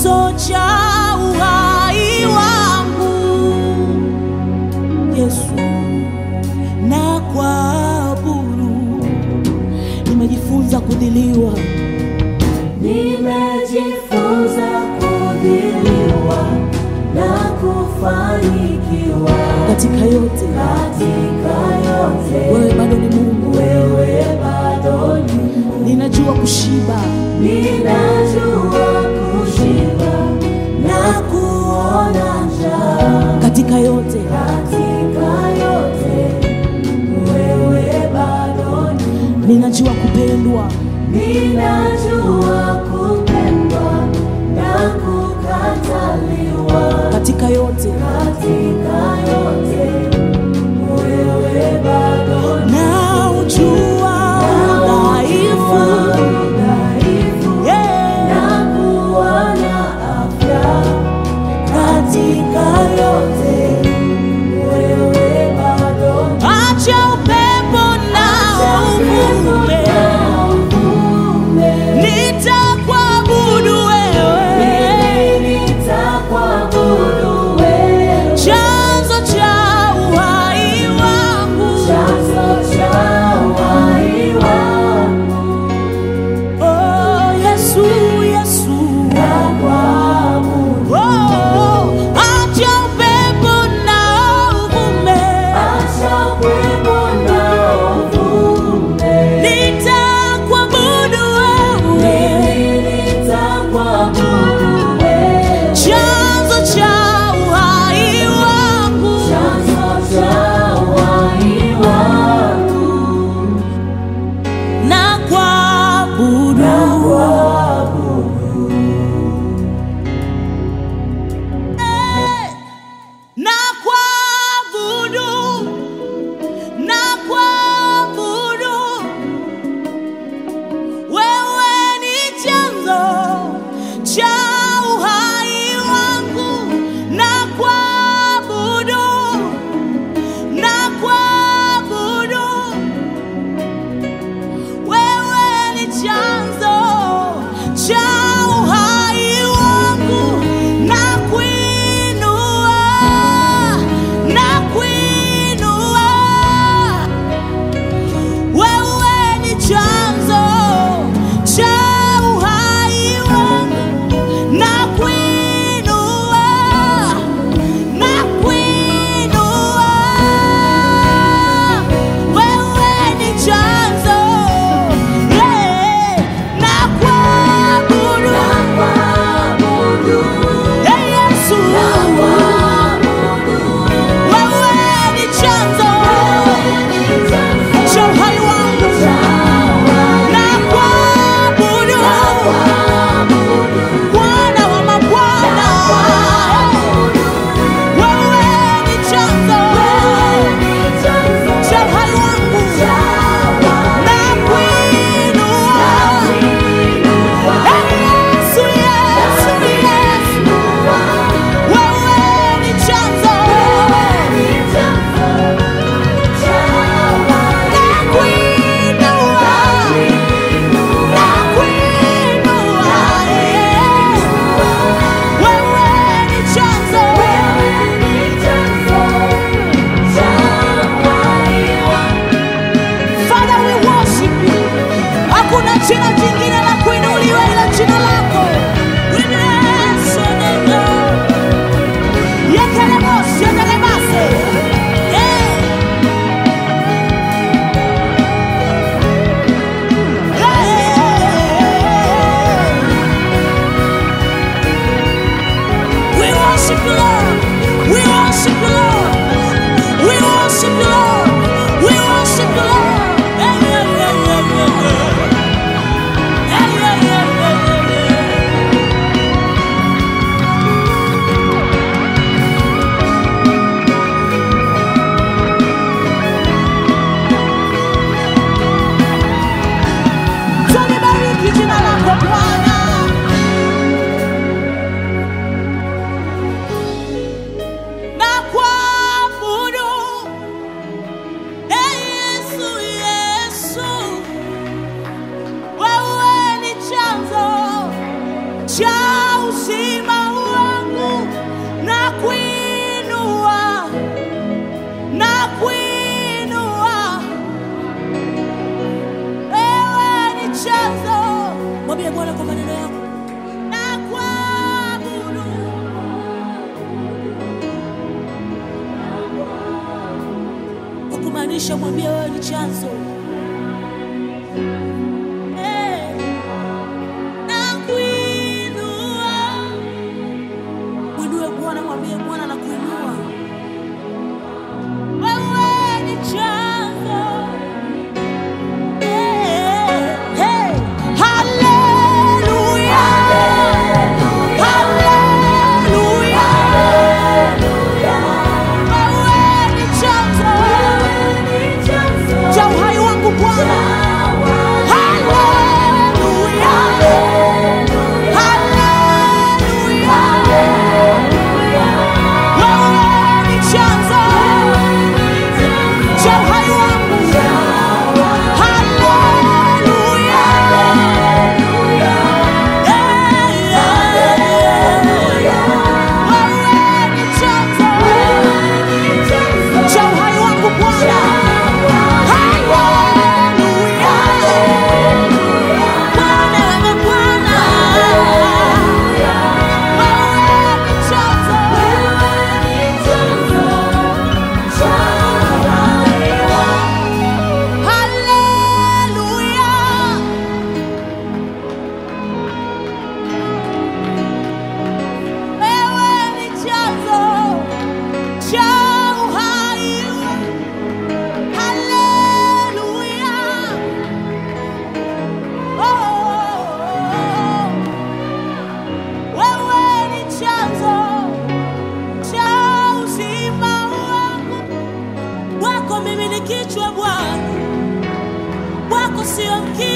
chanzo cha uhai wangu Yesu, na kuabudu. Nimejifunza kudhiliwa Nimejifunza kudhiliwa na kufanikiwa katika yote, katika yote. wewe bado ni Mungu. Wewe bado ni Mungu. Ninajua kushiba Ninajua kushiba na kuona njaa katika yote, katika yote. Wewe bado ni Mungu. ninajua kupendwa Ninajua kupendwa na kukataliwa katika yote, katika yote. Wewe bado ni na ujua udhaifu dhaifu yeah. na kuona afya katika yote. Wewe bado ni Acha upepo na uvume, uvume. nitakuabudu wewe, Mimi nitakuabudu wewe. chanzo cha uhai wangu. Chanzo cha uhai wangu. Oh, Yesu, Yesu. Nakuabudu. Oh, acha upepo na uvume, Acha upepo na uvume. nitakuabudu wewe, Mimi nitakuabudu wewe. chanzo cha uhai wangu. Chanzo cha uhai wangu. na kuabudu Eh, na kuabudu na kuabudu wewe ni chanzo cha uhai wangu na kuabudu na kuabudu wewe ni chanzo cha uhai wangu na kuinua na kuinua wewe ni chanzo cha uhai wangu na kuinua na kuinua wewe ni chanzo yeah, na kuabudu Nakuabudu. Hey, Yesu wewe ni chanzo cha uhai wangu na kuabudu Bwana wa mabwana wewe ni chanzo cha uhai wangu na kuinua Hey, Yesu, Yesu, Yesu Inamisha, mwambie wewe ni chanzo. Eh, nakuinua. Mwinue Bwana, mwambie Bwana nakuinua. Wewe ni chanzo. Eh, eh, haleluya. Haleluya. Wewe ni chanzo cha uhai wangu Bwana. Haleluya. Haleluya. Wewe ni chanzo cha uhai wangu. Haleluya. Wewe ni chanzo cha uhai wangu Bwana. Haleluya. Bwana wewe Bwana. Wewe ni chanzo. Haleluya. Wewe ni chanzo cha uhai. Haleluya. Oh, wewe ni chanzo cha uzima wangu. Wako mimi ni kichwa Bwana, wako sio mkia.